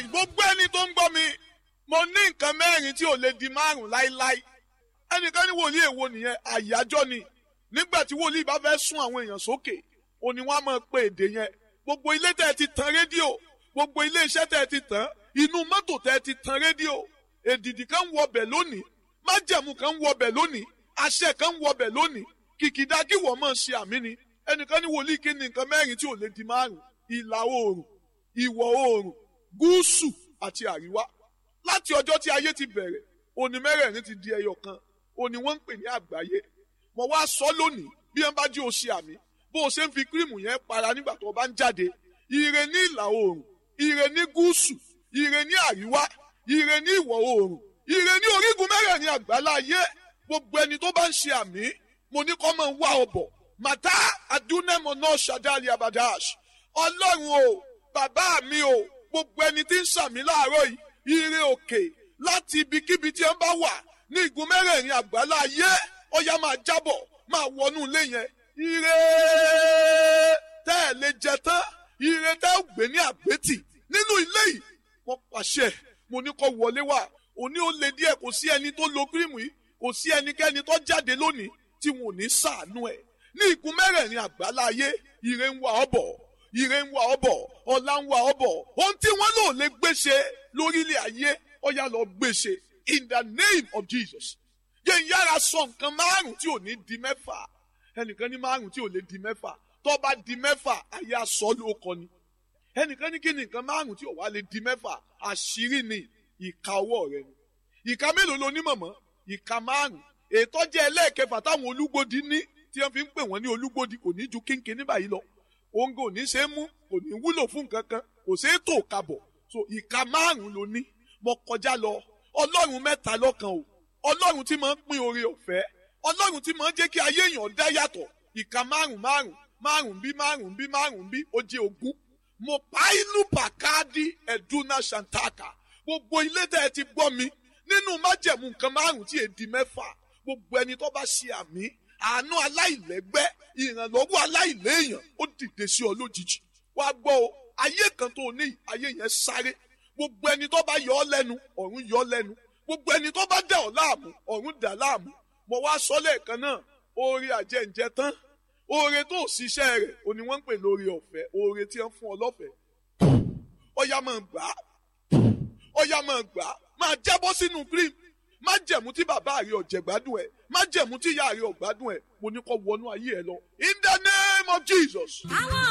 gbogbo ẹni tó ń gbọ́ mi mo ní nǹkan mẹ́rin tí ò lè di márùn láíláí ẹnìkan ní wòlíì èwo nìyẹn àyájọ́ ni nígbà tí wòlíì bá fẹ́ sún àwọn èèyàn sókè òní wọn á máa pe èdè yẹn gbogbo ilé tẹ́ ẹ ti tan rédíò gbogbo ilé iṣẹ́ tẹ́ ẹ ti tàn inú mọ́tò tẹ́ ẹ ti tan rédíò èdìdì kan ń wọbẹ̀ lónìí májẹ̀mú kan ń wọbẹ̀ lónìí àṣẹ kan ń wọbẹ̀ lónìí kìkìdá kí wọ́n máa ṣe àmì ni ẹnìkan ní wòlíì kí ni nǹkan mẹ́rin tí ò lè di márùn ìlà oòrùn ìwọ̀ oòrùn gúúsù àti àríwá láti ọjọ́ tí ayé ti bẹ̀rẹ̀ òní mẹ́rẹ̀ẹ̀rin ti di ẹyọ kan òní wọ́n ń pè ní àgbáyé mo wá sọ lónìí bí wọ́n bá jí o ṣe àmì bó o ṣe ń fi kírìmù yẹn para nígbà tó o bá ń jáde ire ní ìlà oòrùn ire ní gúúsù ire ní àríwá ire ní ìwọ̀ oòrùn ire ní orígun mẹ́rẹ̀ẹ̀rin àgbálá ayé gbogbo ẹni tó bá ń ṣe àmì mo ní kọ́ máa ń wá ọbọ̀ màtá adúnẹ́mọ̀ náà ṣàdáàlì abadash ọlọ́run o bàbá mi o gbogbo ẹni tí ń ṣàmì láàárọ̀ yìí ire òkè láti ibikíbi tí ẹ bá wà ní igun mẹ́rẹ̀ẹ̀rin àgbálá ayé ọya máa jábọ̀ máa wọnú ilé yẹn ire tẹ́ ẹ̀ lè jẹ tán ire tẹ́ ẹ̀ gbé ní àgbétì nínú ilé yìí wọ́n pàṣẹ mo ní kó wọlé wá òní ó le díẹ̀ kò sí ẹni tó lo kírìmù yìí kò sí ẹnikẹ́ni tó jáde lónìí tí wọn ò ní ṣàánú ẹ̀ ní igun mẹ́rẹ̀ẹ̀rin àgbálá ayé ire ń wá ọ bọ̀ ire ń wá ọ bọ̀ ọlá ń wá ọ bọ̀ ohun tí wọ́n lò lè gbéṣe lórílẹ̀ ayé ó yá lọ gbéṣe in the name of Jesus yẹn yára sọ nǹkan márùn tí ò ní di mẹ́fà ẹnìkan ní márùn tí ò lè di mẹ́fà tó bá di mẹ́fà ayé aṣọ ló kọ ni ẹnìkan ní kí ni nǹkan márùn tí ò wá lè di mẹ́fà àṣírí ni ìka ọwọ́ rẹ ni ìka mélòó lo ní mọ̀mọ́ ìka márùn ètò jẹ́ ẹlẹ́ẹ̀kẹfà táwọn olúgbòdì ní tí wọ́n fi ń pè wọ́n ní olúgbòdì kò ní ju kínkín ní báyìí lọ òun kò ní ṣe é mú kò ní wúlò fún nǹkan kan kò ṣe é tò kabọ̀ so ìka márùn ló ní mo kọjá lọ ọlọ́run mẹ́ta lọ́kan o ọlọ́run tí máa ń pín oore ọ̀fẹ́ ọlọ́run tí máa ń jẹ́ kí ayé èèyàn dá yàtọ̀ ìka márùn márùn márùn bí márùn bí márùn bí ó jẹ́ ogún mo pa inú pàkáàdì ẹ̀dúnà ṣàǹtàkà gbogbo ilé tẹ́ ẹ ti gbọ́ mi nínú májẹ̀mú nǹkan márùn tí èdè mẹ́fà gbogbo ẹni tó bá ṣe àmì àánú aláìlẹ́gbẹ́ ìrànlọ́wọ́ aláìléèyàn ó dìde sí ọ lójijì wàá gbọ́ o ayé kan tó ní ayé yẹn sáré gbogbo ẹni tó bá yọ ọ lẹ́nu ọ̀run yọ ọ lẹ́nu gbogbo ẹni tó bá dà ọ láàmú ọ̀run dà láàmú mo wá sọ lẹ́ẹ̀kan náà oore àjẹǹjẹ tán oore tó ṣiṣẹ́ rẹ̀ òní wọ́n ń pè lórí ọ̀fẹ́ oore tí wọ́n fún ọ lọ́fẹ̀ẹ́ ọ̀yà máa gbà á ọ̀yà máa gbà á máa jábọ́ sínú cream má jẹ̀mú tí bàbá rẹ̀ ọ̀jẹ̀gbádùn ẹ̀ má jẹ̀mú tí ìyá rẹ̀ ọ̀gbádùn ẹ̀ mo ní kó wọnú ayé ẹ lọ in the name of Jesus.